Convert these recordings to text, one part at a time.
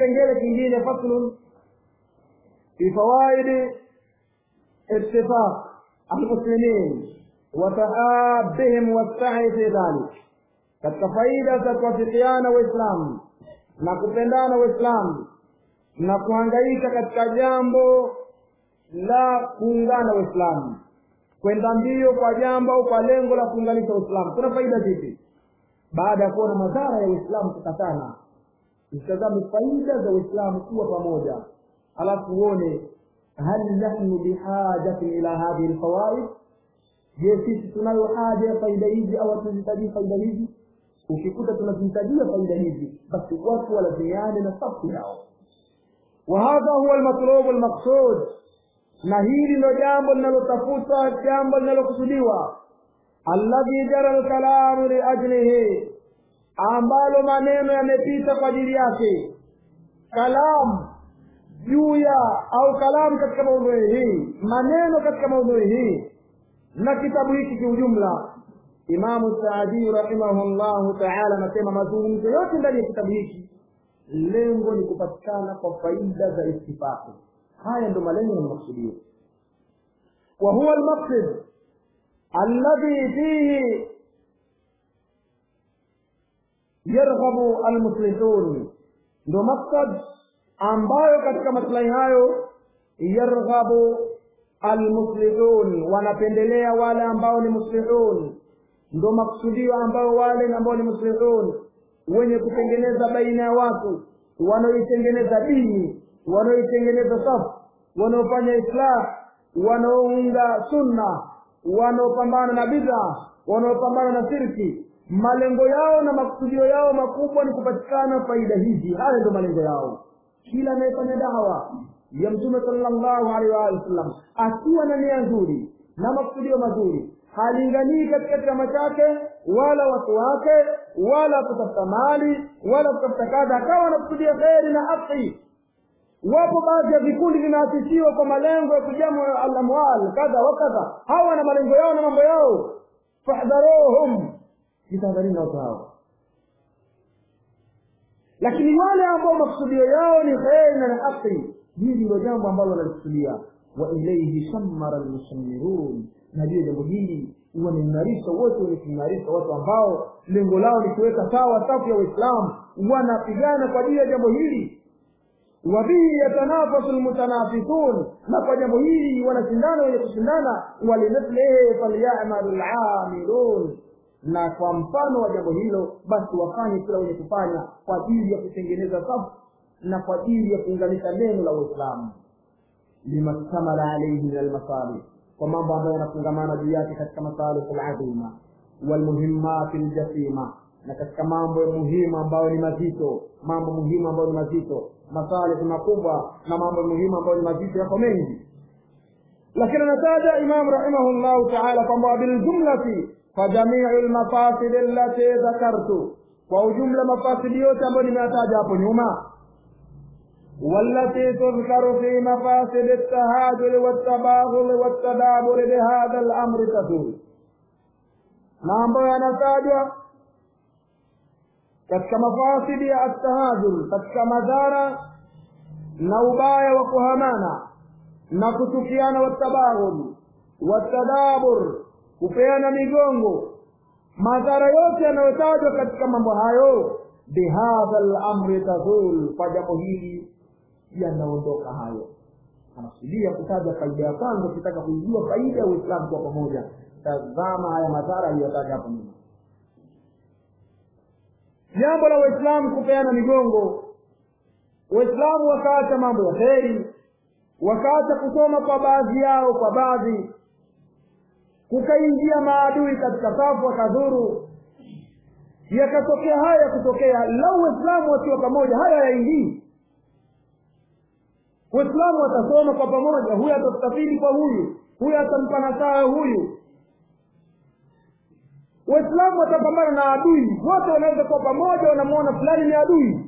kipengele kingine faslun fi fawaidi ittifaq almuslimin wa tahabihim wassai fi dhalik katika faida za kuwafikiana waislamu na kupendana waislamu na kuhangaika katika jambo la kuungana waislamu kwenda mbio kwa jambo au kwa lengo la kuunganisha uislamu kuna faida zipi baada ya kuona madhara ya uislamu kukatana utazame faida za uislamu kuwa pamoja alafu uone hal nahnu bihajatin ila hadhihi lfawaid je sisi tunayo haja ya faida hizi au hatuzihitajii faida hizi ukikuta tunazihitajia faida hizi basi watu walazimiane na safu yao وهذا هو المطلوب المقصود na hili ndo jambo linalotafutwa jambo linalokusudiwa alladhi jara lkalamu liajlihi ambalo maneno yamepita kwa ajili yake kalamu juu ya au kalamu katika maudhui hii maneno katika maudhui hii na kitabu hiki kiujumla imamu saadii rahimahullahu taala anasema mazungumzo yote ndani ya kitabu hiki lengo ni kupatikana kwa faida za istifaki haya ndo malengo na makusudio wa huwa almaqsid alladhi fihi yarghabu almuslihun ndo maksad ambayo katika maslahi hayo yarghabu almuslihun wanapendelea wale ambao ni muslihun ndo maksudio ambao wale ambao ni muslihun wenye kutengeneza baina ya watu wanaoitengeneza dini wanaoitengeneza safu wanaofanya islah wanaounga sunna wanaopambana na bidha wanaopambana na sirki malengo yao na makusudio yao makubwa ni kupatikana faida hizi haya ndio malengo yao kila anayefanya dawa ya mtume sallallahu alaihi wa sallam akiwa na nia nzuri na makusudio mazuri halinganii katika chama chake wala watu wake wala kutafuta mali wala kutafuta kadha akawa anakusudia kheri na haki wapo baadhi ya vikundi vinaasisiwa kwa malengo ya kujamu alamwal kadha wa kadha hawa na malengo yao na mambo yao fahdharuhum jitahadharini na watu hao lakini wale ambao makusudio yao ni kheri na haki hili ndio jambo ambalo wanalikusudia wa ilaihi shammara almushammirun na juu jambo hili wameimarisha wote wenye kuimarisha watu ambao lengo lao ni kuweka sawa safu ya waislamu wanapigana kwa ajili ya jambo hili wabihi yatanafasu lmutanafithun na kwa jambo hili wanashindana wenye kushindana walimithlihi falyamalu lamilun na kwa mfano wa jambo hilo basi wafanye kila wenye kufanya kwa ajili ya kutengeneza safu na kwa ajili ya kuunganisha neno la uislamu limastamala alaihi min almasalih kwa mambo ambayo yanafungamana juu yake katika masalih aladhima walmuhimmati ljasima na katika mambo muhimu ambayo ni mazito mambo muhimu ambayo ni mazito masalih makubwa na mambo muhimu ambayo ni mazito yako mengi lakini anataja imamu rahimahullahu taala kwamba biljumlati fajamiu lmafasidi allati dhakartu kwa ujumla mafasidi yote ambayo nimeyataja hapo nyuma والتي تذكر في مفاسد التهاجر والتباغل والتدابر بهذا الامر تدل na ambayo yanatajwa katika mafasidi ya attahajur katika madhara na ubaya wa kuhamana na kuchukiana watabaghul watadabur kupeana migongo madhara yote yanayotajwa katika mambo hayo bihadha lamri tazul kwa jambo hili yanaondoka hayo anakusudia kutaja faida ya kwanza ukitaka kuijua faida ya uislamu kwa pamoja tazama haya madhara aliyotaja hapo nyuma jambo la waislamu kupeana migongo waislamu wakaacha mambo ya kheri wakaacha kusoma kwa baadhi yao kwa baadhi kukaingia maadui katika safu wakadhuru yakatokea haya ya kutokea lau waislamu wakiwa pamoja haya yaingii waislamu watasoma kwa pamoja huyu atastafidi kwa huyu huyu atampa nasaha huyu waislamu watapambana na adui wote wanaweza kuwa pamoja wanamwona fulani ni adui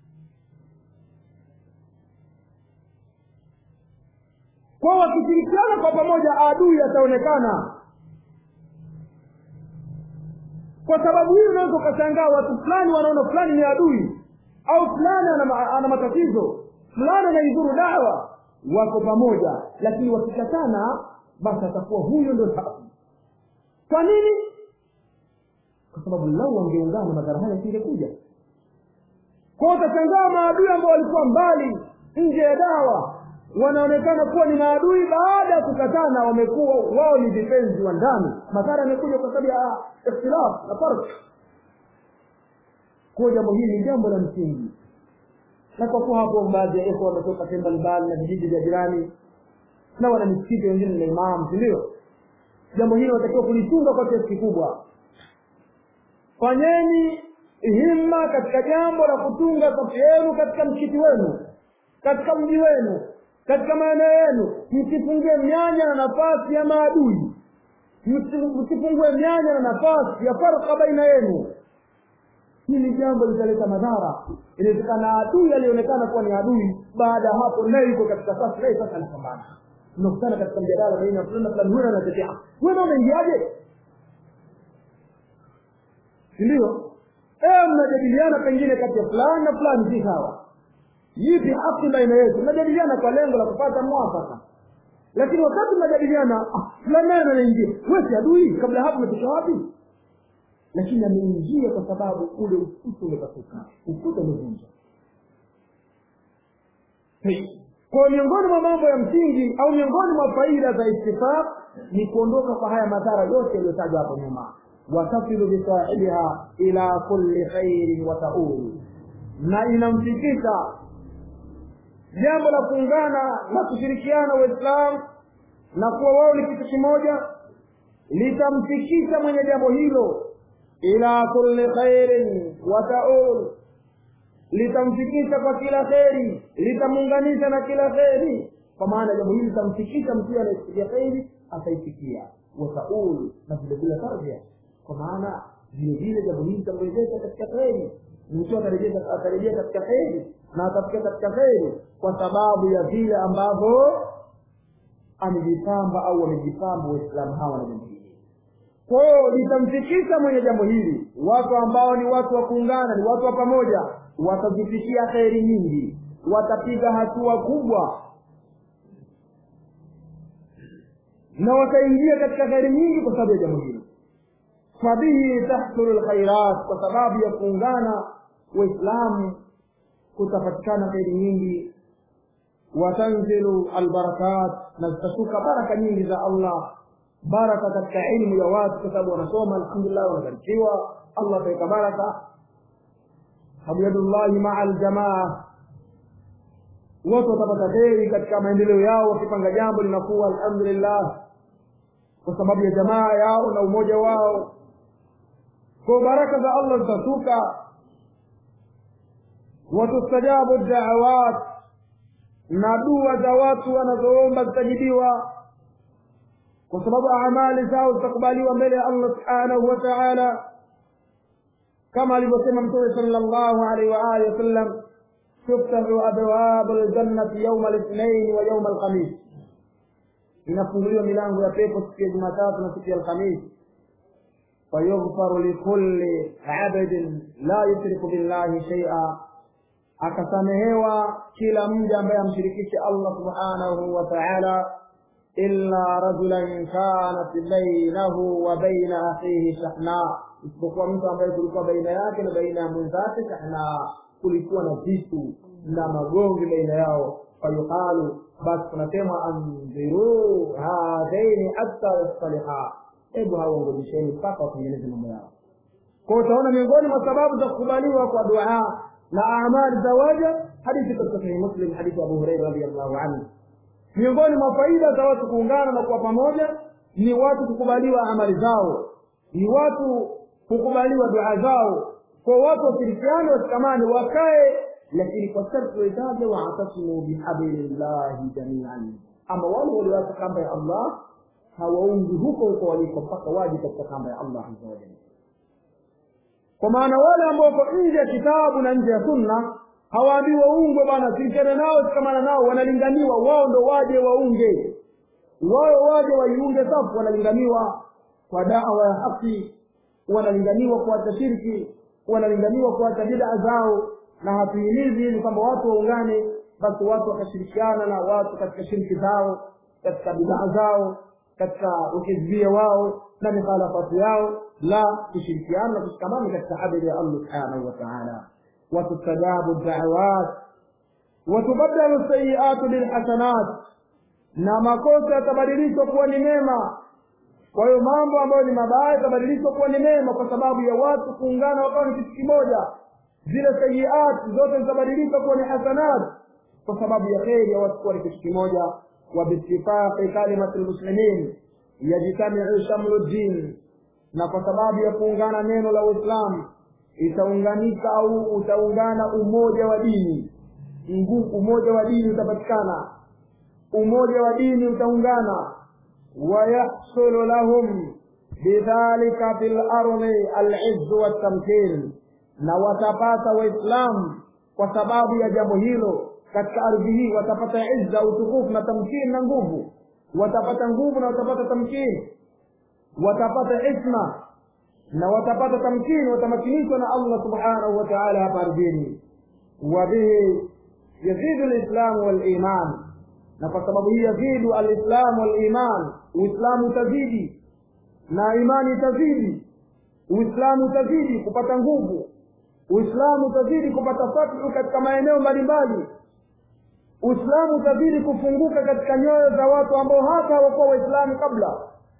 kwa wakishirikiana kwa pamoja adui ataonekana kwa sababu hii unaweza ukashangaa watu fulani wanaona fulani ni adui au fulani ana, ma- ana matatizo fulani anaidhuru dawa wako pamoja lakini wakikatana basi atakuwa huyo ndio safi kwa nini kwa sababu lau wangeungana madhara haya yasingekuja kwao utashangaa maadui ambao walikuwa mbali nje ya dawa wanaonekana kuwa ni maadui baada ya kukatana wamekuwa wao ni vipenzi wa ndani madhara yamekuja kwa sababu ya ikhtilaf na farq kwa jambo hili ni jambo la msingi na kwa kuwa hapo baadhi ya ikhwa wametoka sehemu mbalimbali na vijiji vya jirani na wana misikiti wengine na imamu si ndio jambo hili wanatakiwa kulitunga kwa kiasi kikubwa fanyeni himma katika jambo la kutunga safu yenu katika msikiti wenu katika mji wenu katika maeneo yenu msifungie mianya na nafasi ya maadui Msi- msifungue mianya na nafasi ya farka baina yenu hili jambo litaleta madhara inawezekana adui alionekana kuwa ni adui baada ya hapo naye yuko katika safu naye sasa anapambana tunakutana katika mjadala baina ya fulani na fulani huyo anatetea wewe unaingiaje si ndio eh mnajadiliana pengine kati ya fulani na fulani si sawa yipi haki baina yetu mnajadiliana kwa lengo la kupata mwafaka lakini wakati mnajadiliana ah, fulani naye anaingia wewe si adui kabla hapo umetoka wapi lakini ameingia kwa sababu ule ukuta umepasuka ukuta umevunja Hey. kwa miongoni mwa mambo ya msingi au miongoni mwa faida za istifaq ni kuondoka kwa haya madhara yote yaliyotajwa hapo nyuma watasilu bisahibiha ila kulli khairin wa taulu na inamfikisha jambo la kuungana na kushirikiana waislamu na kuwa wao ni kitu kimoja litamfikisha mwenye jambo hilo ila kulli khairin wa taul litamfikisha kwa kila kheri litamuunganisha na kila kheri kwa maana jambo hili litamfikisha mtu anayefikia kheri ataifikia wataul na vile vile tarjia kwa maana vile vile jambo hili litamwezesha katika kheri mtu atarejea atarejea katika kheri na atafikia katika kheri kwa sababu ya vile ambavyo amejipamba au wamejipamba waislamu hawa na jambo hili kwa hiyo litamfikisha mwenye jambo hili watu ambao ni watu wa kuungana ni watu wa pamoja watazifikia kheri nyingi watapiga hatua kubwa na wataingia katika kheri nyingi kwa sababu ya jambo hili fabihi tahsulu lkhairat kwa sababu ya kuungana waislamu kutapatikana kheri nyingi watanzilu albarakat na zitashuka baraka nyingi za allah baraka katika ilmu ya watu kwa sababu wanasoma alhamdulillah wanabarikiwa allah ataweka baraka habyadullahi maa aljamaa watu watapata kheri katika maendeleo yao wakipanga jambo linakuwa alhamdulillah kwa sababu ya jamaa yao na umoja wao kwa baraka za allah zitashuka watustajabu daawat na dua za watu wanazoomba zitajibiwa kwa sababu amali zao zitakubaliwa mbele ya allah subhanahu wa taala kama alivyosema mtume sala llahu alaihi waalihi wasallam tuftahu abwabu ljannati yauma lithnain wa yauma alkhamis inafunguliwa milango ya pepo siku ya jumatatu na siku ya alkhamis fayughfaru likulli abdin la yushriku billahi shaia akasamehewa kila mja ambaye amshirikishe allah subhanahu wa taala illa rajulan kanat bainahu wa baina akhihi shahna isipokuwa mtu ambaye kulikuwa baina yake na baina ya mwenzake shahna kulikuwa na vitu na magomvi baina yao fayuqalu basi kunasemwa andhiruu hadhaini hatta yastaliha hebu hawangojesheni mpaka watengeneze mambo yao kwa utaona miongoni mwa sababu za kukubaliwa kwa dua na amali za waja hadithi katika sahihi muslim hadithi abu hureira radiallahu anhu miongoni mwa faida za watu kuungana na kuwa pamoja ni watu kukubaliwa amali zao ni watu kukubaliwa dua zao kwa watu washirikiane washikamane wakae lakini kwa sharti waitaja waatasimu bihablillahi jamian ama wale walioacha kamba ya allah hawaungi huko huko waliko mpaka waje katika kamba ya allah aza wajalla kwa maana wale ambao wako nje ya kitabu na nje ya sunna hawaambii waungwe bwana shirikiana nao shikamana nao wanalinganiwa wao ndo waje waunge wao waje waiunge safu wanalinganiwa kwa dawa ya haki wanalinganiwa kuacha shirki wanalinganiwa kuacha bidaa zao na hatuhimizi ili kwamba watu waungane basi watu wakashirikiana na watu katika shiriki zao katika bidhaa zao katika ukizbia wao na mikhalafati yao la kushirikiana na kushikamana katika habari ya allah subhanahu wa taala watustajabu dawat watubaddalu sayiatu bilhasanat na makosa yatabadilishwa kuwa ni mema kwa hiyo mambo ambayo ni mabaya yatabadilishwa kuwa ni mema kwa sababu ya watu kuungana wakawa ni kitu kimoja zile sayiat zote zitabadilishwa kuwa ni hasanat kwa sababu ya kheri ya watu kuwa ni kitu kimoja وباتفاق كلمة المسلمين يجتمع شمل الدين na kwa sababu ya kuungana neno la uislamu itaunganika au utaungana umoja wa dini nguvu umoja wa dini utapatikana umoja wa dini utaungana wayahsulu lahum bidhalika fi lardi alizzu waltamkin na watapata waislamu kwa sababu ya jambo hilo katika ardhi hii watapata izza utukufu na tamkini na nguvu watapata nguvu na watapata tamkini watapata isma na watapata tamkini watamakinishwa na allah subhanahu wa taala hapa ardhini wabihi yazidu lislamu waliman na kwa sababu hii yazidu alislamu waliman uislamu utazidi na imani itazidi uislamu utazidi kupata nguvu uislamu utazidi kupata fathu katika maeneo mbalimbali uislamu utazidi kufunguka katika nyoyo za watu ambao hata hawakuwa waislamu kabla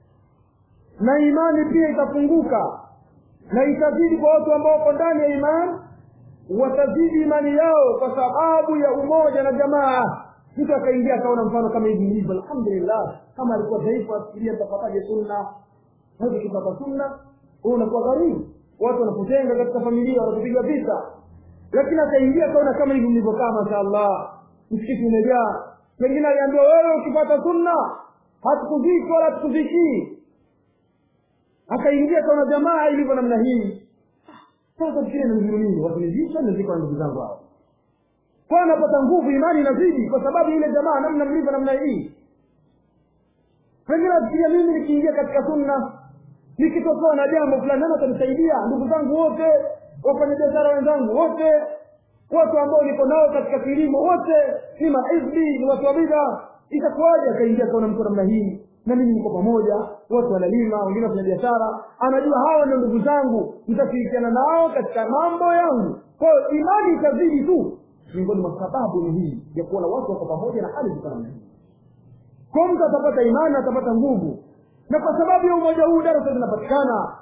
na imani pia itafunguka na itazidi kwa watu ambao wako ndani ya imani watazidi imani yao kwa sababu ya umoja na jamaa mtu akaingia akaona mfano kama hivi ilivyo alhamdulillah kama alikuwa dhaifu afikiria tapataje sunna hawezi kupata sunna huu unakuwa gharibu watu wanakutenga katika familia wanakupiga vita lakini akaingia akaona kama hivi mlivyokaa mashaallah msikiti umejaa pengine aliambiwa wewe ukipata sunna hatukuziki wala hatukuzikii akaingia akaona jamaa ilivyo namna hii sasa fikiri namzuru nini watunizisha nizikwa na ndugu zangu hao kwa anapata nguvu imani inazidi kwa sababu ile jamaa namna mlivyo namna hii pengine afikiria mimi nikiingia katika sunna nikitokewa na jambo fulani nani atanisaidia ndugu zangu wote wafanya biashara wenzangu wote watu ambao niko nao katika kilimo wote ni mahizbi ni watu wa bidha itakuwaje akaingia kaona mtu namna hii na mimi niko pamoja watu wanalima wengine wafanya biashara anajua hawa ndio ndugu zangu nitashirikiana nao katika mambo yangu kwa hiyo imani itazidi tu miongoni mwa sababu ni hii ya kuona watu wako pamoja na hali ziko namna hii kwa mtu atapata imani atapata nguvu na kwa sababu ya umoja huu darasa zinapatikana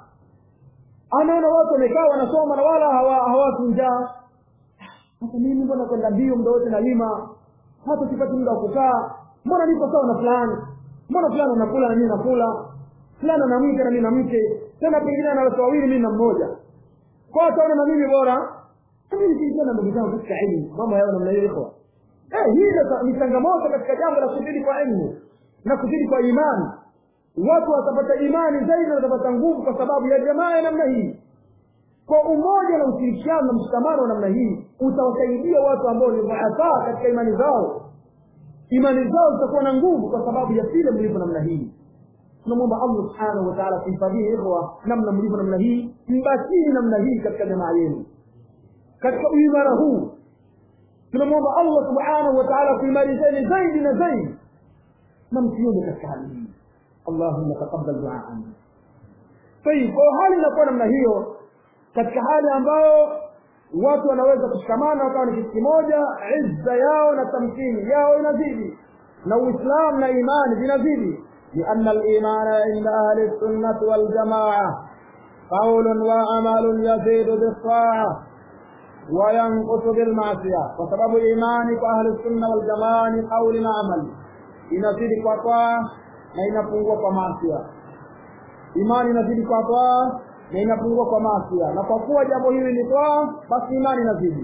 anaona watu wamekaa wanasoma na wala hawatu njaa hata mimi mbona kwenda mbio muda wote nalima hata sipati muda wa kukaa mbona niko sawa na fulani mbona fulani anakula na mimi nakula fulani ana mke na mimi na mke tena pengine ana watu wawili mimi na mmoja kwa ataona na mimi bora mimi nikiingia na ndugu zangu katika elimu mambo yao namna hiyo iko eh hii ni changamoto katika jambo la kuzidi kwa elimu na kuzidi kwa imani watu watapata imani zaidi na watapata nguvu kwa sababu ya jamaa ya namna hii kwa umoja na ushirikiano na mshikamano wa namna hii utawasaidia watu ambao ni dhuafaa katika imani zao imani zao zitakuwa na nguvu kwa sababu ya vile mlivyo namna hii tunamwomba allah subhanahu wa taala kuhifadhia ikhwa namna mlivyo namna hii mbakini namna hii katika jamaa yenu katika uimara huu tunamwomba allah subhanahu wa taala kuimarisheni zaidi na zaidi na msiende katika hali hii allahumma taqabbal duaana tayib kwa hali inakuwa namna hiyo katika hali ambayo watu wanaweza kushikamana wakawa ni kitu kimoja izza yao na tamkini yao inazidi na uislamu na imani vinazidi لأن الإيمان عند أهل السنة والجماعة قول وعمل يزيد بالطاعة وينقص بالمعصية وسبب إيمان أهل السنة والجماعة قول وعمل inazidi kwa taa na inapungua kwa masia imani inazidi kwa taa na inapungua kwa masia na kwa kuwa jambo hili ni taa basi imani inazidi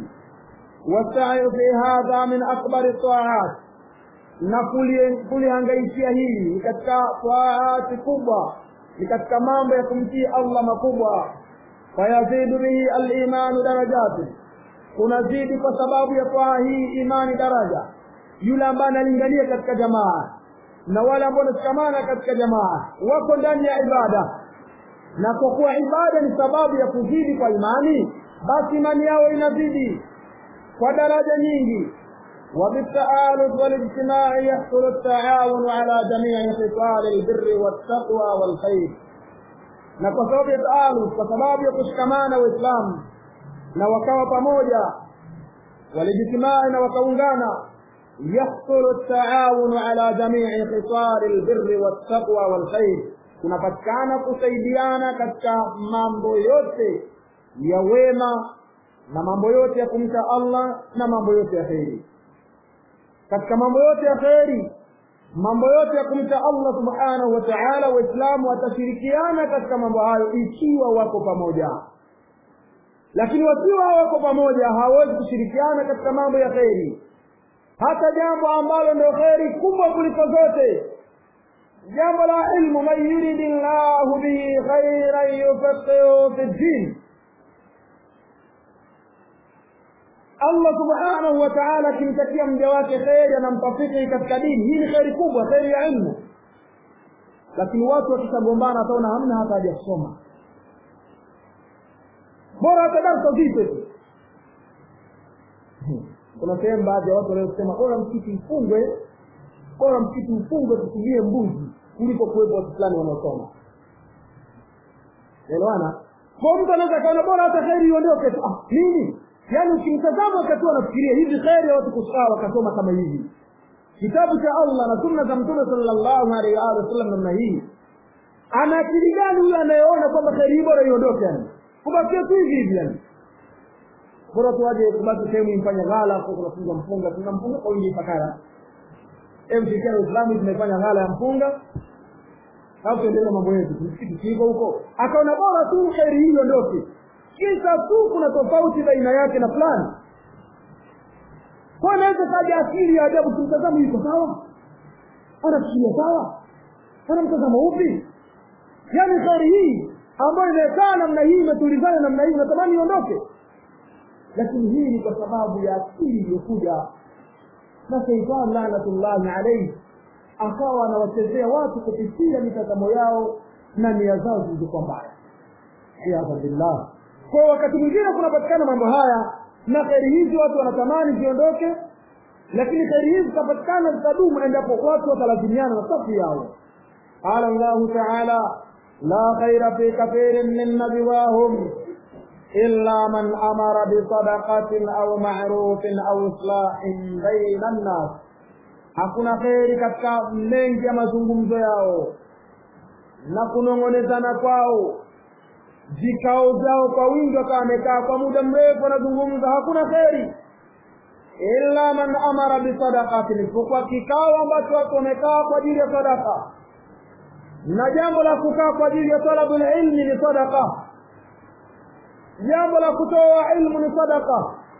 wasayu fi hadha min akbari taat na kulihangaikia hili ni katika taati kubwa ni katika mambo ya kumtii allah makubwa fayazidu bihi alimanu darajati kunazidi kwa sababu ya taa hii imani daraja yule ambaye analingania katika jamaa na wale ambao wanashikamana katika jamaa wako ndani ya ibada na kwa kuwa ibada ni sababu ya kuzidi kwa imani basi imani yao inazidi kwa daraja nyingi وبالتآلف والاجتماع يحصل التعاون على جميع خصال البر والتقوى والخير na kwa sababu ya taaluf kwa sababu ya kushikamana waislamu na wakawa pamoja walijtimai na wakaungana yahsulu taawunu ala jamii khisari lbirri waltaqwa walkhair kunapatikana kusaidiana katika mambo yote ya wema na mambo yote ya kumcha allah na mambo yote ya kheri katika mambo yote ya kheri mambo yote ya kumcha allah subhanahu wa taala waislamu watashirikiana katika mambo hayo ikiwa wako pamoja lakini wakiwa hawako pamoja hawawezi kushirikiana katika mambo ya kheri hata jambo ambalo ndio kheri kubwa kuliko zote jambo la ilmu man yuridi llahu bihi khairan yufaqihu fi ddin allah subhanahu wa taala akimtakia mja wake kheri anamtafiki katika dini hii ni kheri kubwa kheri ya ilmu lakini watu wakishagombana wataona hamna hata haja kusoma bora hata darsa zipe tu kuna sehemu baadhi ya watu waliosema bora msikiti mfungwe bora msikiti mfungwe tutumie mbuzi kuliko kuwepo watu fulani wanaosoma elewana kwa mtu anaweza kaona bora hata kheri iondoke tu ah, nini yaani ukimtazama wakati wanafikiria hivi kheri ya watu kusaa wakasoma kama hivi kitabu cha allah na sunna za mtume salllahu alaihi waalihi wasallam namna hii ana akili gani huyo anayeona kwamba kheri hii bora iondoke yani kubakia tu hivi hivi yani bora tuwaje kubaki sehemu imfanya ghala tunafunga mfunga tuna mfunga kwa wingi pakara mshirikiano islami tumefanya ghala ya mfunga alafu tuendelee mambo yetu msikiti kiivo huko akaona bora tu kheri hii iondoke kisa tu kuna tofauti baina yake na fulani kwa anaweza kaja akili ya ajabu kimtazamo yuko sawa anafikiria sawa ana mtazamo upi yaani kheri hii ambayo imekaa namna hii imetulizana namna hii unatamani iondoke lakini hii ni kwa sababu ya akili iliyokuja na sheitani lanatullahi alaihi akawa anawachezea watu kupitia mitazamo yao na nia zao zilizokuwa mbaya iyadha billah kwa wakati mwingine kunapatikana mambo haya na kheri hizi watu wanatamani ziondoke lakini kheri hizi zitapatikana zitadumu endapo watu watalazimiana na safu yao qala llahu taala la khaira fi kathirin min najwahum illa man amara bisadaqatin au marufin au islahin baina nnas hakuna kheri katika mengi ya mazungumzo yao na kunong'onezana kwao vikao vyao kwa wingi wakawa wamekaa kwa muda mrefu wanazungumza hakuna kheri illa man amara bisadaqatin isipokuwa kikao ambacho watu wamekaa kwa ajili ya sadaka na jambo la kukaa kwa ajili ya talabu lilmi ni sadaka jambo la kutoa ilmu ni sadaka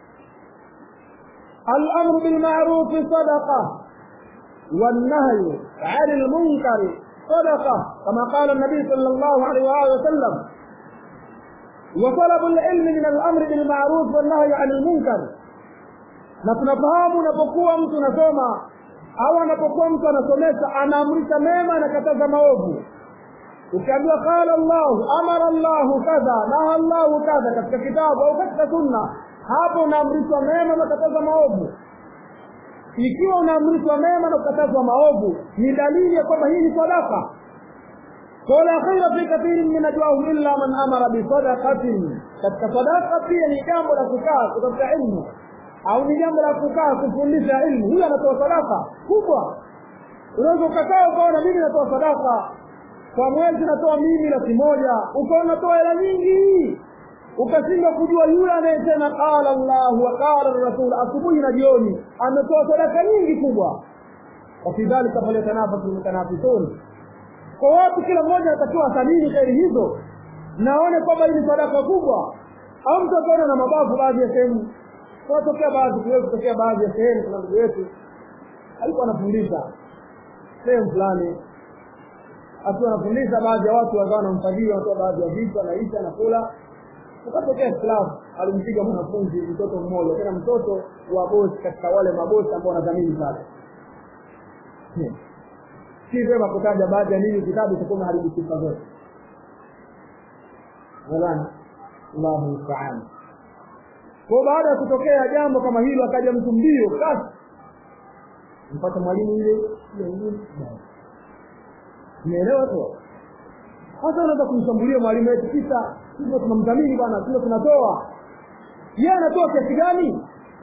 الأمر بالمعروف صدقة والنهي عن المنكر صدقة كما قال النبي صلى الله عليه وآله وسلم وطلب العلم من الأمر بالمعروف والنهي عن المنكر na tunafahamu unapokuwa mtu unasoma au anapokuwa mtu anasomesha anaamrisha mema anakataza maovu ukiambiwa qala llahu amara llahu kadha naha llahu kadha katika kitabu au katika sunna hapo unaamrishwa mema na kukatazwa maovu ikiwa unaamrishwa mema na kukatazwa maovu ni dalili ya kwamba hii ni sadaka wala khaira fi kathirin min najwahum illa man amara bisadaqatin katika sadaka pia ni jambo la kukaa kutafuta ilmu au ni jambo la kukaa kufundisha ilmu huyo anatoa sadaka kubwa unaweza ukakaa ukaona mimi natoa sadaka kwa mwezi natoa mimi laki moja ukaona natoa hela nyingi ukashindwa kujua yule anayesema qala llahu wa qala rasul asubuhi na jioni ametoa sadaka nyingi kubwa wafi dhalika falyatanafasu lmutanafisun kwa watu kila mmoja anatakiwa athamini kheri hizo naone kwamba hii ni sadaka kubwa au mtu akaona na mabavu baadhi ya sehemu tunatokea baadhi tuwezi kutokea baadhi ya sehemu kuna ndugu yetu alikuwa anafundisha sehemu fulani akiwa anafundisha baadhi ya watu wakawa wanamfadhili wanatoa baadhi ya vitu anaisha anakula ukatokea ikhtilafu alimpiga mwanafunzi mtoto mmoja tena mtoto wa bosi katika wale mabosi ambao wanadhamini pale si vyema kutaja baadhi ya nini kitabu itakuwa haribu sifa zote nadhani allahu mustaan kwa baada ya kutokea jambo kama hilo akaja mtu mbio kasi mpata mwalimu ile umeelewa tu hasa unaweza kumshambulia mwalimu wetu kisa sisi tunamdhamini bwana sisi tunatoa yeye anatoa kiasi gani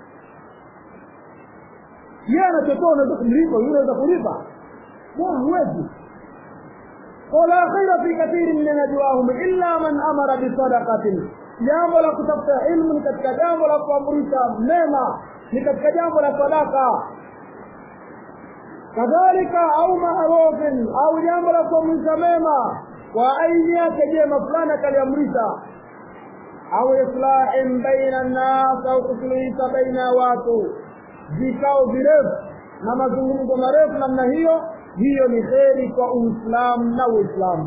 yeye anachotoa unaweza kumlipa yule unaweza kulipa la huwezi wala khaira fi kathirin min najwahum illa man amara bisadaqatin jambo la kutafuta ilmu ni katika jambo la kuamrisha mema ni katika jambo la sadaka kadhalika au maarufin au jambo la kuamrisha mema kwa aini yake jema fulani akaliamrisha au islahin baina nnas au kusuluhisha baina ya watu vikao virefu na mazungumzo marefu namna hiyo hiyo ni kheri kwa uislamu na uislamu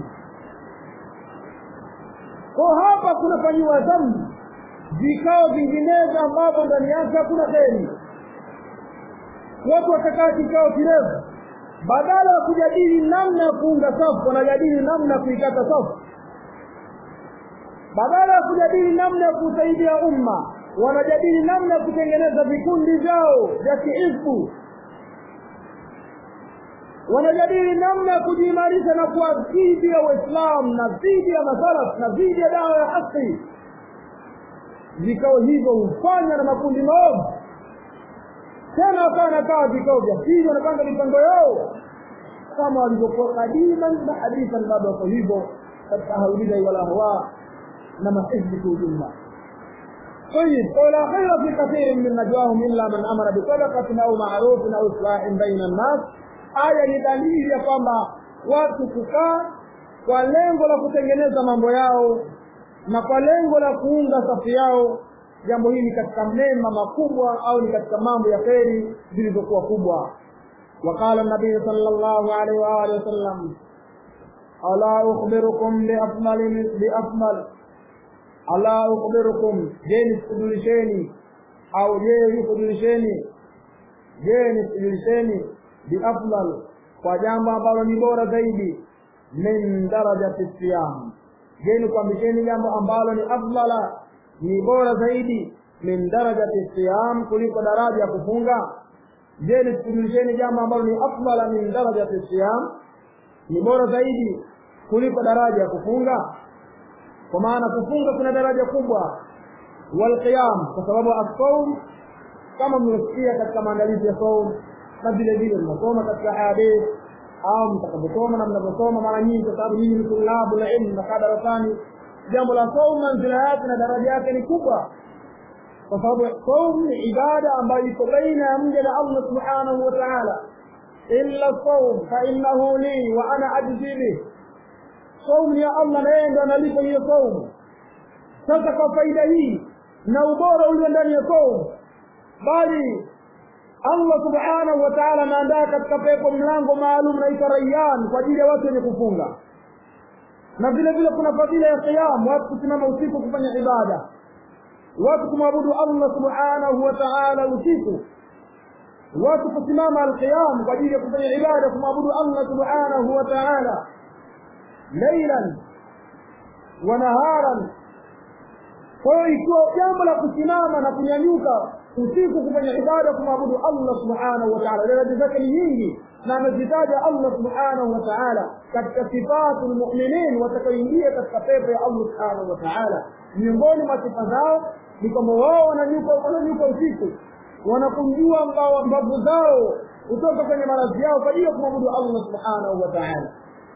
kwa hapa kunafanyiwa dhambi vikao vinginezo ambavyo ndani yake hakuna kheri watu wakakaa kikao kirefu badala ya kujadili namna ya kuunga safu wanajadili namna ya kuikata safu badala ya kujadili namna ya kusaidia umma wanajadili namna ya kutengeneza vikundi vyao vya kiisbu wanajadili namna ya kujiimarisha na kuwa dhidi ya uislamu na dhidi ya masalaf na dhidi ya dawa ya haki vikao hivyo hufanywa na makundi maovu tena wakawa wanakaa vikao vya pili wanapanga mipango yao kama walivyokuwa kadiman na hadithan bado wako hivyo katika haulidai wala hawa na mahizbi kwa ujumla طيب ولا خير في كثير من نجواهم الا من امر بصدقه او معروف او اصلاح بين الناس aya ni dalili ya kwamba watu kukaa kwa lengo la kutengeneza mambo yao na kwa lengo la kuunga safu yao jambo hili katika mema makubwa au ni katika mambo ya kheri zilizokuwa kubwa وقال النبي صلى الله عليه وآله وسلم ألا أخبركم بأفضل بأفضل ألا أخبركم جيني سجلشيني أو جيني سجلشيني جيني سجلشيني biafdal kwa jambo ambalo ni bora zaidi min darajati siyam je nikwambisheni jambo ambalo ni afdala ni bora zaidi min darajati siyam kuliko daraja ya kufunga je nisikujulisheni jambo ambalo ni afdala min darajati siyam ni bora zaidi kuliko daraja ya kufunga kwa maana kufunga kuna daraja kubwa walqiyam kwa sababu as-sawm kama mliosikia katika maandalizi ya saum na vile vile mnasoma katika hadith au mtakaposoma na mnaposoma mara nyingi kwa sababu nyinyi ni tulabu la ilmu nakaa darasani jambo la saum manzila yake na daraja yake ni kubwa kwa sababu saum ni ibada ambayo iko baina ya mja na Allah subhanahu wa ta'ala illa saum fa innahu li wa ana ajzi bih saum ni ya Allah na yeye ndo analipa hiyo saum sasa kwa faida hii na ubora ulio ndani ya saum bali Allah subhanahu wa ta'ala anaandaa katika pepo mlango maalum naitwa Rayyan kwa ajili ya watu wenye kufunga na vile vile kuna fadhila ya qiyam watu kusimama usiku kufanya ibada watu kumwabudu Allah subhanahu wa ta'ala usiku watu kusimama alqiyam kwa ajili ya kufanya ibada kumwabudu Allah subhanahu wa ta'ala laylan wa naharan kwa hiyo ikiwa jambo la kusimama na kunyanyuka usiku kufanya ibada kumwabudu Allah subhanahu wa ta'ala daraja zake ni nyingi na amezitaja Allah subhanahu wa ta'ala katika sifatul mu'minin watakaoingia katika pepo ya Allah subhanahu wa ta'ala miongoni mwa sifa zao ni kwamba wao wananyuka wananyuka usiku wanakunjua mbavu zao kutoka kwenye maradhi yao kwa ajili ya kumwabudu Allah subhanahu wa ta'ala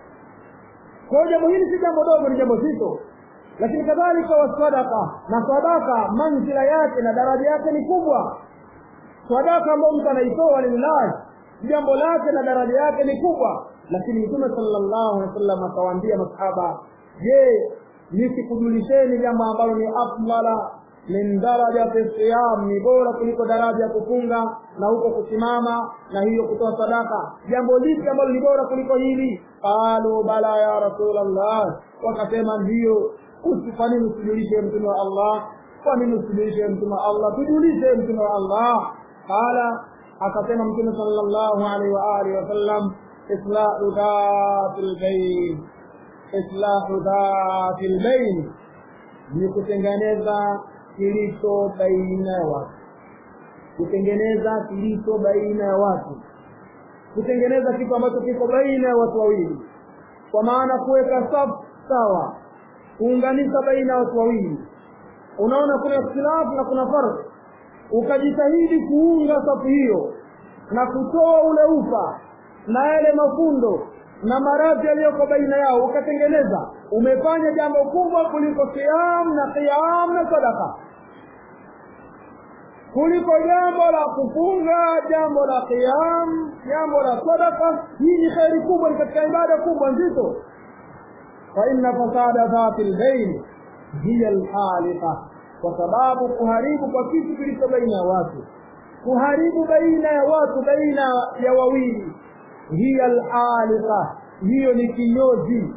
kwa jambo hili si jambo dogo ni jambo zito lakini kadhalika wasadaqa na sadaka manzila yake na daraja yake ni kubwa sadaka ambayo mtu anaitoa lillahi jambo lake na daraja yake ni kubwa lakini mtume sallallahu alaihi wasallam akawaambia masahaba je nisikujulisheni jambo ambalo ni afdala min darajati siyam ni bora kuliko daraja ya kufunga na huko kusimama na hiyo kutoa sadaka jambo lipi ambalo ni bora kuliko hili qalu bala ya rasulallah wakasema ndio kwa nini usijulishe mtume wa Allah kwa nini usijulishe mtume wa Allah tujulishe mtume wa Allah qala akasema mtume sallallahu alaihi wa alihi wasallam islahu dhatil bayn islahu dhatil bayn ni kutengeneza kilicho baina ya watu kutengeneza kilicho baina ya watu kutengeneza kitu ambacho kiko baina ya watu wawili kwa maana kuweka safu sawa kuunganisha baina ya watu wawili unaona kuna ikhtilafu na kuna farq ukajitahidi kuunga safu hiyo na kutoa ule ufa na yale mafundo na maradhi yaliyoko baina yao ukatengeneza umefanya jambo kubwa kuliko qiyam na qiyam na sadaka kuliko jambo la kufunga jambo la qiyam jambo la sadaka hii ni kheri kubwa ni katika ibada kubwa nzito fa inna fasada dhati lbain hiya alhaliqa kwa sababu kuharibu kwa kitu kilicho baina ya watu kuharibu baina ya watu baina ya wawili hiya alhaliqa hiyo ni kinyozi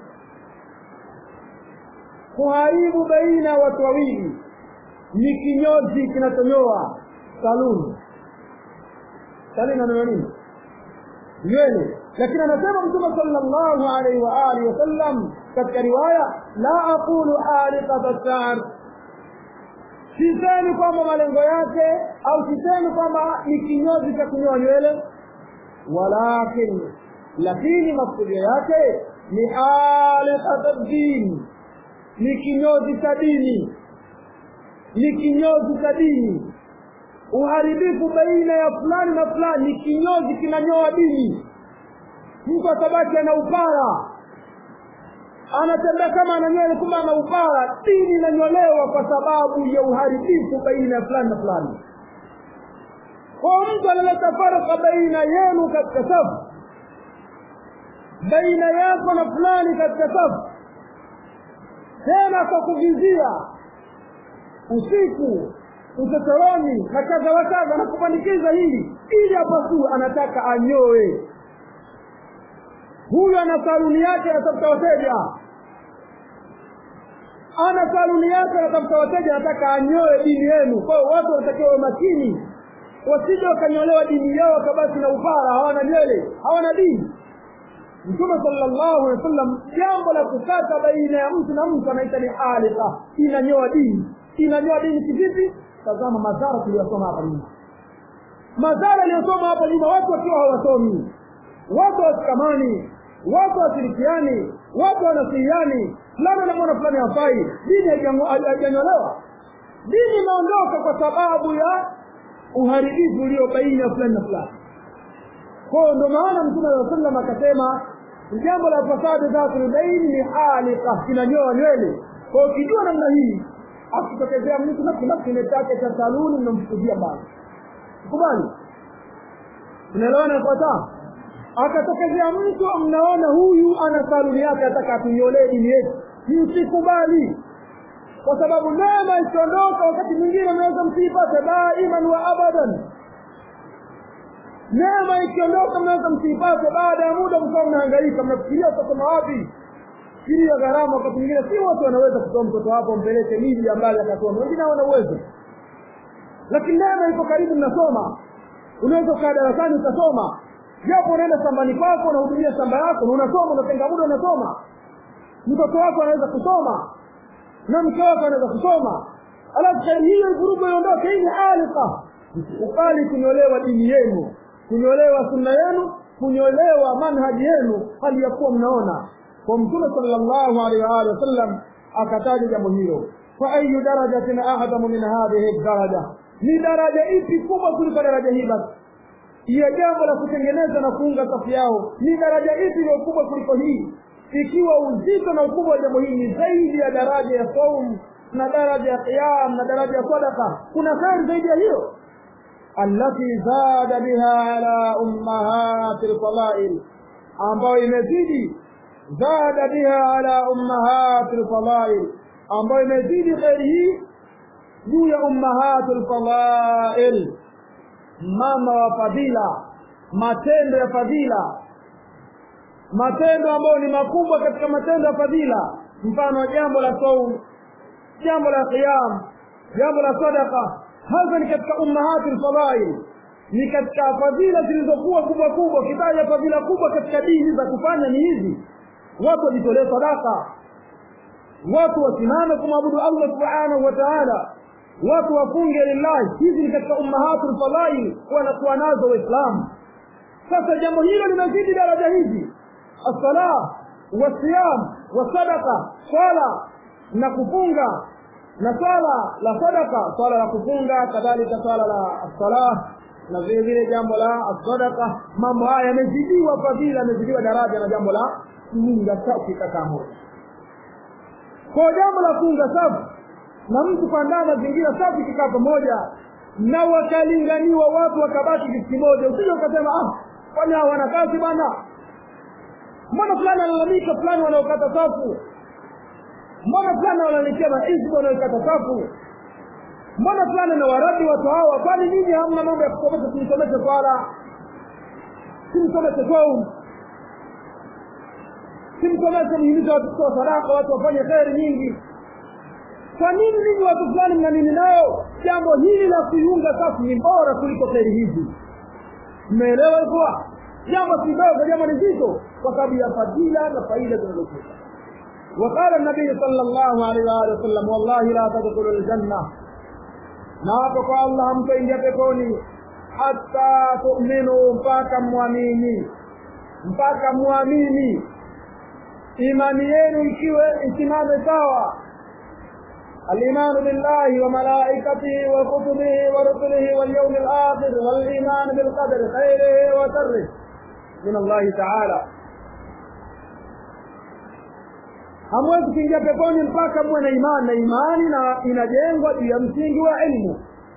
kuharibu baina ya watu wawili ni kinyozi kinachonyoa saluni saluni nanyoa nini nywele lakini anasema mtume sallallahu alaihi wa alihi wasallam katika riwaya la aqulu haliqata sha'r sisemi kwamba malengo yake au sisemi kwamba ni kinyozi cha kunyoa nywele walakin lakini makusudio yake ni haliqata dini ni kinyozi cha dini ni kinyozi cha dini uharibifu baina ya fulani na fulani ni kinyozi kinanyoa dini mtu atabaki ana upara anatembea kama ana nywele kumbe ana upara dini inanyolewa kwa sababu ya uharibifu baina ya fulani na fulani kwa mtu analeta faraka baina yenu katika safu baina yako na fulani katika safu tena kwa kuvizia usiku uchochoroni na kadha wa kadha na kupandikiza hili ili apasue anataka anyoe huyu ana saluni yake anatafuta wateja ana saluni yake anatafuta wateja anataka anyoe dini yenu kwa hiyo watu wanatakiwa wawe makini wasije wakanyolewa dini yao wakabaki na upara hawana nywele hawana dini mtume sallallahu alaihi wasallam jambo la kukata baina ya mtu na mtu anaita ni halika inanyoa dini inanyoa dini kivipi tazama madhara tuliyosoma hapa nyuma madhara aliyosoma hapa nyuma watu wakiwa hawasomi watu wasikamani watu washirikiani watu wanasihiani fulani anamwona fulani hafai dini haijanyolewa dini imeondoka kwa sababu ya uharibifu ulio baina ya fulani na fulani kwao ndo maana mtume saa sallam akasema jambo la fasadi dhatul ni halika kinanyoa nywele kwao ukijua namna hii akitokezea mtu na kuna kile chake cha saluni mnamfukuzia mbali kubali unaelewana ifuataa akatokezea mtu mnaona huyu ana saluni yake ataka atunyolee dini yetu msikubali kwa sababu neema ikiondoka wakati mwingine mnaweza msiipate daiman wa abadan neema ikiondoka mnaweza msiipate baada ya muda mkawa mnahangaika mnafikiria utasoma wapi fikiria gharama wakati mwingine si wote wanaweza kutoa mtoto wako mpeleke miji ambayo akasoma wengine hawana uwezo lakini neema iko karibu mnasoma unaweza ukaa darasani ukasoma japo unaenda shambani kwako unahudumia shamba yako na unasoma unatenga muda unasoma mtoto wako anaweza kusoma na mke wako anaweza kusoma alafu kheri hiyo vurugu iondoke hii ni alika ukali kunyolewa dini yenu kunyolewa sunna yenu kunyolewa manhaji yenu hali ya kuwa mnaona kwa mtume sallallahu alaihi wa alihi wasallam akataja jambo hilo fa ayu darajatin a'zamu min hadhihi daraja ni daraja ipi kubwa kuliko daraja hii basi hiyo jambo la kutengeneza na kuunga safu yao ni daraja ipi iliyo kubwa kuliko hii ikiwa uzito na ukubwa wa jambo hili ni zaidi ya daraja ya saum na daraja ya qiyam na daraja ya sadaka kuna kheri zaidi ya hiyo allati zada biha ala ummahati lfadail ambayo imezidi zada biha ala ummahati lfadail ambayo imezidi kheri hii juu ya ummahati lfadail mama wa fadhila matendo ya fadhila matendo ambayo ni makubwa katika matendo ya fadhila mfano jambo la saum jambo la qiyam jambo la sadaqa hasa ni katika ummahati lfadail ni katika fadhila zilizokuwa kubwa kubwa kitaja fadhila kubwa katika dini za kufanya ni hizi watu wajitolee sadaka watu wasimame kumwabudu allah subhanahu wa taala watu wafunge lillahi hizi ni katika ummahatu lfadhail wanakuwa nazo waislamu sasa jambo hilo linazidi daraja hizi assala wasiyam wasadaka swala na kufunga na swala la sadaka swala la kufunga kadhalika swala la assala na vile vile jambo la sadaka mambo haya yamezidiwa fadhila yamezidiwa daraja na jambo la kuunga safi kakaa moja kwa jambo la kuunga safi na mtu kuandaa mazingira safi kikaa pamoja na wakalinganiwa watu wakabaki kitu kimoja usije ukasema ah kwani hao wana kazi bwana mbona fulani analalamika fulani wanaokata safu mbona fulani wanaletea maisbu wanaokata safu mbona fulani na waradi watu hawa kwani ninyi hamna mambo ya kusomesha simsomeshe swala simsomeshe saum simsomeshe mhimiza watu kutoa sadaka watu wafanye kheri nyingi kwa nini ninyi watu fulani mna nini nayo jambo hili la kuiunga safu ni bora kuliko kheri hizi mmeelewa hivyo jambo si dogo jambo ni zito kwa sababu ya fadila na faida zinazokuja وقال النبي صلى الله عليه وآله وسلم والله لا تدخلوا الجنة ناطق الله mtaingia peponi hata tu'minu mpaka muamini mpaka muamini imani yenu ikiwe isimame sawa الإيمان بالله وملائكته وكتبه ورسله واليوم الآخر والإيمان بالقدر خيره وشره من الله تعالى hamwezi kuingia peponi mpaka muwe na imani na imani na inajengwa juu ya msingi wa ilmu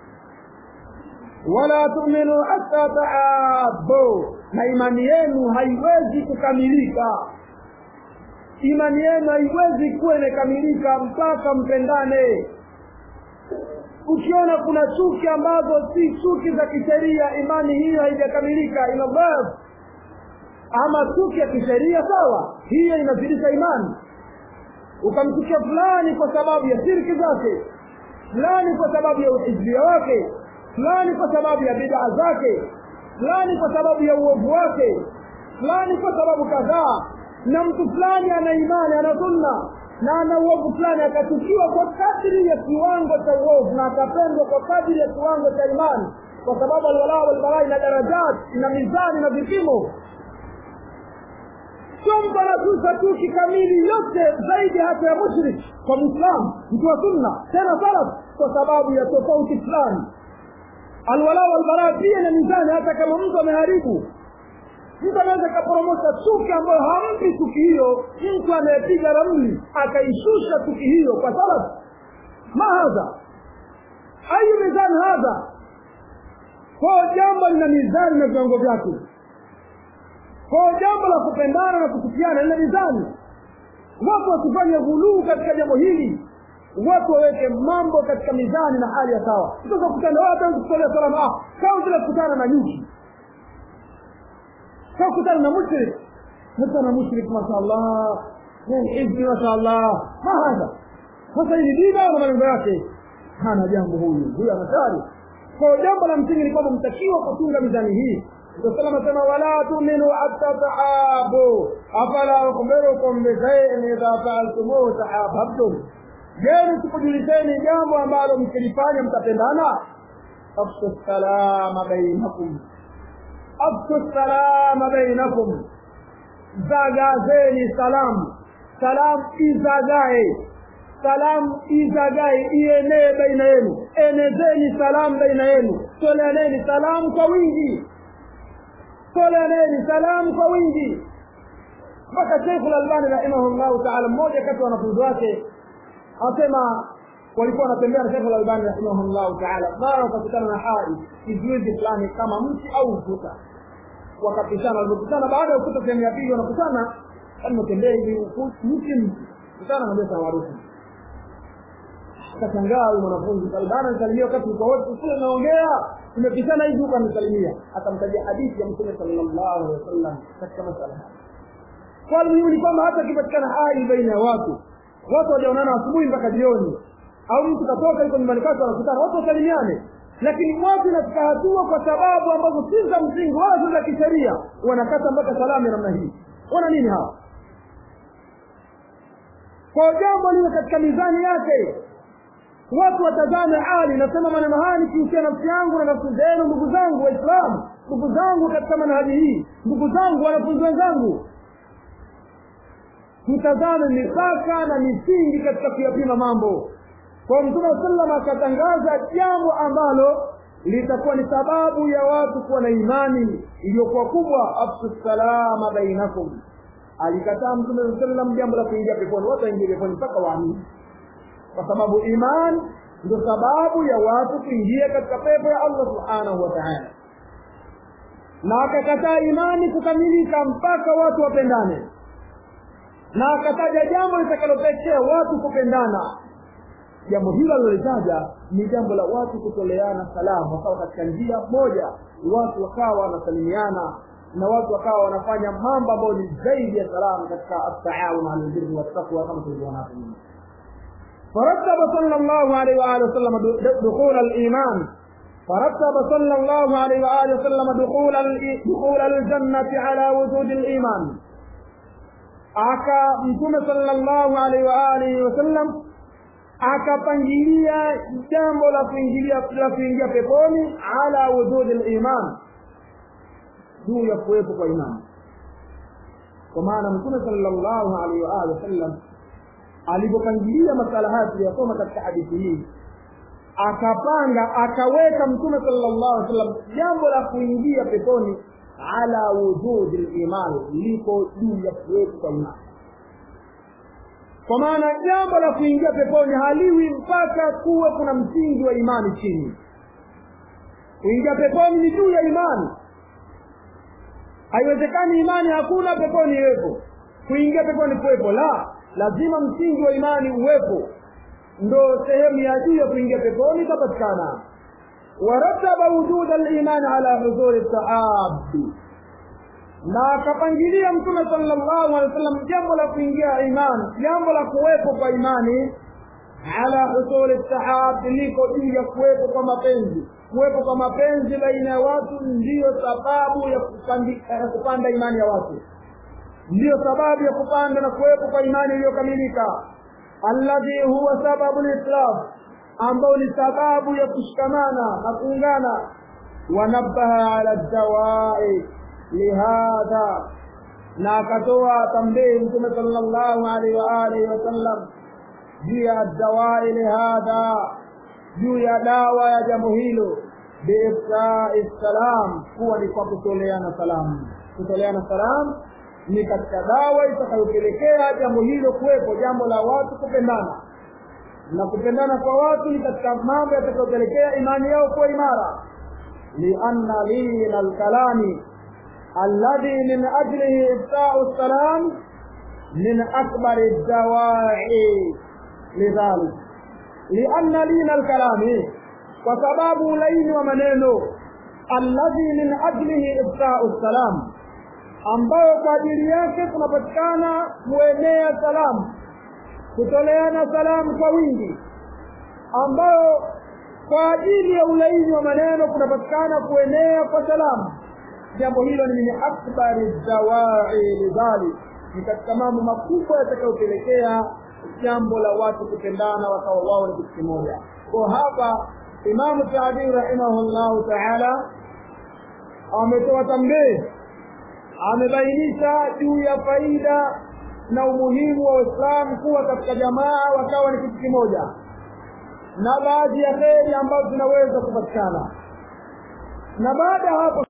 wala tuminu hata taabu na imani yenu haiwezi kukamilika imani yenu haiwezi kuwa imekamilika mpaka mpendane ukiona kuna chuki ambazo si chuki za kisheria imani hiyo haijakamilika ina dhaifu ama chuki ya kisheria sawa hiyo inazidisha imani ukamchukia fulani kwa sababu ya shirki zake fulani kwa sababu ya uhizbia wake fulani kwa sababu ya bidaa zake fulani kwa sababu ya uovu wake fulani kwa sababu kadhaa na mtu fulani ana imani ana sunna na ana uovu fulani akachukiwa kwa kadri ya kiwango cha uovu na akapendwa kwa kadri ya kiwango cha imani kwa sababu alwalaa walbarai na darajat na mizani na vipimo sio mtu anatusa chuki kamili yote zaidi hata ya mushrik kwa mwislamu mtu wa sunna tena salaf kwa sababu ya tofauti fulani alwala walbara pia na mizani hata kama mtu ameharibu mtu anaweza kaporomosha chuki ambayo hampi chuki hiyo mtu anayepiga ramli akaishusha chuki hiyo kwa salaf ma hadha ayu mizani hadha kwa jambo lina mizani na viwango vyake kwa jambo la kupendana na kuchukiana lina mizani watu wasifanye ghuluu katika jambo hili watu waweke mambo katika mizani na hali ya sawa sasa kutana watu kutolea salama ah kama vile kukutana na nyuki kama kukutana na mushrik hata na mushrik mashaallah ni hizbi mashaallah ma hadha sasa hili dini na malengo yake hana jambo huyu huyu anatari kwa jambo la msingi ni kwamba mtakiwa kutunga mizani hii Rasul anasema wala tu'minu hatta tahabu afala ukhbirukum bi shay'in idha fa'altumuhu tahabbtum je sikujulisheni jambo ambalo mkilifanya mtapendana afshu salama bainakum afshu salama bainakum zagazeni salamu salamu izagae salamu izagae ienee baina yenu enezeni salamu baina yenu toleaneni salamu kwa wingi toleaneni salamu kwa wingi mpaka Sheikh Al-Albani rahimahullahu ta'ala, mmoja kati ya wanafunzi wake anasema walikuwa wanatembea na Sheikh Al-Albani rahimahullahu ta'ala, mara wakakutana na hai kizuizi fulani kama mti au ukuta, wakapishana. Walipokutana baada ya ukuta sehemu ya pili, wanakutana anatembea hivi mti mti, kutana na Mesa maarufu akashangaa huyu mwanafunzi Albani anisalimia wakati uko wote kule naongea tumepishana hivi huko anisalimia akamtajia hadithi ya Mtume sallallahu alaihi wasallam katika masala haya kwa muhimu ni kwamba hata ikipatikana hali baina ya watu watu wajaonana asubuhi mpaka jioni au mtu katoka yuko nyumbani kwake wanakutana watu wasalimiane lakini watu inafika hatua kwa sababu ambazo si za msingi wala si za kisheria wanakata mpaka salamu ya namna hii wana nini hawa kwa jambo liwe katika mizani yake watu watazame hali nasema maneno haya nikiusia nafsi yangu na nafsi zenu ndugu zangu waislamu ndugu zangu katika manhaji hii ndugu zangu wanafunzi wenzangu mtazame mipaka na misingi katika kuyapima mambo kwa mtume wa sallam akatangaza jambo ambalo litakuwa ni sababu ya watu kuwa na imani iliyokuwa kubwa afsu salama bainakum alikataa mtume wa sallam jambo la kuingia peponi watu waingie peponi mpaka waamini kwa sababu iman ndio sababu ya watu kuingia katika pepo ya allah subhanahu wa taala na akakataa imani kukamilika mpaka watu wapendane na akataja jambo litakalopekea watu kupendana jambo hilo alilolitaja ni jambo la watu kutoleana salamu wakawa katika njia moja watu wakawa wanasalimiana na watu wakawa wanafanya mambo ambayo ni zaidi ya salamu katika ataawun ala albirri wattaqwa kama tulivyoona hapo nyuma فرتب صلى الله عليه وآله وسلم دخول الإيمان فرتب صلى الله عليه وآله وسلم دخول دخول الجنة على وجود الإيمان aka mtume sallallahu alaihi wa alihi wasallam akapangilia jambo la kuingilia la kuingia peponi ala wujudi liman juu ya kuwepo kwa imani kwa maana mtume sallallahu alaihi wa alihi wasallam alivyopangilia masala haya tuliyosoma katika hadithi hii akapanga akaweka mtume sallallahu alaihi wasallam jambo la kuingia peponi ala wujudi liman liko juu ya kuwepo kwa imani kwa maana jambo la kuingia peponi haliwi mpaka kuwe kuna msingi wa imani chini kuingia peponi ni juu ya imani haiwezekani imani hakuna peponi iwepo kuingia peponi kuwepo la lazima msingi wa imani uwepo ndo sehemu ya juu ya kuingia peponi itapatikana warataba wujuda limani ala hudhuri taabi na akapangilia mtume sallallahu alaihi wasallam jambo la kuingia imani jambo la kuwepo kwa imani ala husuli sahab liko juu ya kuwepo kwa mapenzi kuwepo kwa mapenzi baina ya watu ndiyo sababu ya kupandi, ya kupanda imani ya watu ndiyo sababu ya kupanda na kuwepo kwa imani iliyokamilika alladhi huwa sababu lislam ambao ni sababu ya kushikamana na kuungana wanabaha ala dawai lihadha na akatoa tambihi mtume sallallahu alaihi wa alihi wasallam juu ya dawai lihadha juu ya dawa ya jambo hilo biifsai salam kuwa ni kwa kutoleana salamu kutoleana salamu ni katika dawa itakayopelekea jambo hilo kuwepo jambo la watu kupendana na kupendana kwa watu ni katika mambo yatakayopelekea imani yao kuwa imara lianna lina lkalami alladhi min ajlihi ifsau salam min akbari dawai lidhalik lianna lina lkalami kwa sababu ulaini wa maneno alladhi min ajlihi ifsau salam ambayo kwa ajili yake kunapatikana kuenea salamu kutoleana salamu kwa wingi ambayo kwa ajili ya ulaini wa maneno kunapatikana kuenea kwa salamu jambo hilo ni min akbari dawai lidhalik ni katika mambo makubwa yatakayopelekea jambo la watu kupendana wakawa wao ni kitu kimoja kwa hapa imamu saadii rahimahullahu taala ametoa tambii amebainisha juu ya faida na umuhimu wa Uislamu kuwa katika jamaa wakawa ni kitu kimoja, na baadhi ya kheri ambazo zinaweza kupatikana, na baada ya hapo